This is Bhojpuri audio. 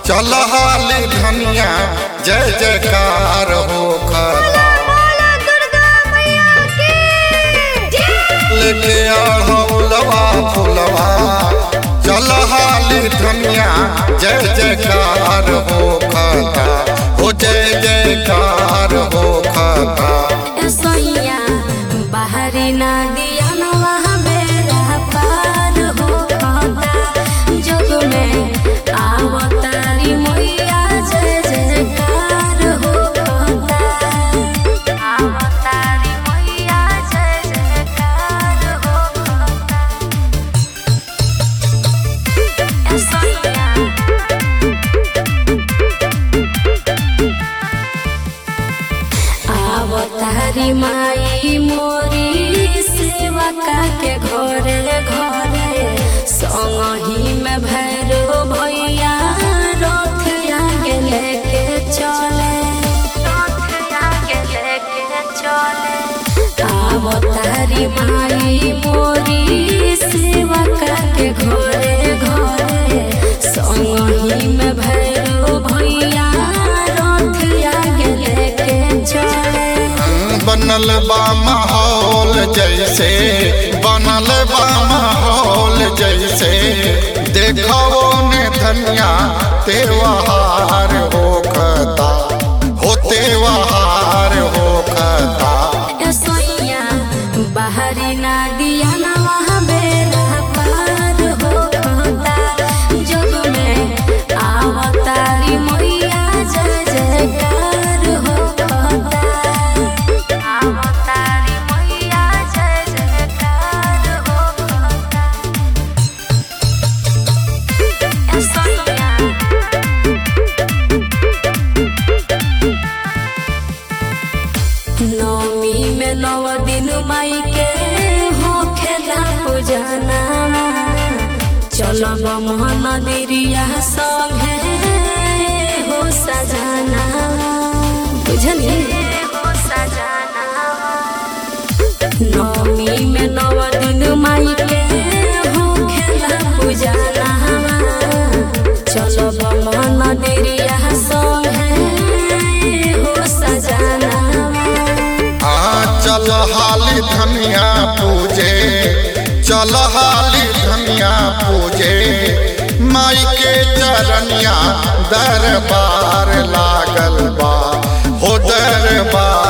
चल हाली धनिया जय जयकार हो खता बोला दुर्गा मैया की लेके आढ़ौलवा फुलवा चल हाली धनिया जय जयकार हो खता हो जय जयकार हो खता सोइया बाहरी ना दिया न वहाँ बेरा पार हो खाता जग में आवतारी मैया जय जयकार हो खाता आवतारी मैया जय जयकार हो खाता सोइया आवतारी माई मोरी सेवा के घरे घरे संगही में भैरो भैया रथ आगे लेके चले रथ आगे लेके चले आवतारी माई मोरी सेवा के घरे घरे संगही में भैरो भैया रथ आगे लेके चले बनल बा माहौल जैसे बनल बा माहौल जैसे देखो ने धनिया त्योहार हो खता हो त्योहार हो खता सोइया बाहरी ना दिया ना वहाँ बेरा पार हो खाता जग में आवतारी मैया जय जयकार हो खाता आवतारी मैया जय जयकार हो खाता सोइया नौमी में नव दिन माई के हो खेला पूजना चलब मोहन दिरिया संगे हो सजाना बुझली हो सजाना नौमी में नव दिन माई के हो खेला पूजना चलब मोहन दिरिया संगे हो सजाना आ चल हाली धनिया पूजे चल हाली धनिया पूजे माई के चरनिया दरबार लागल बा हो दरबार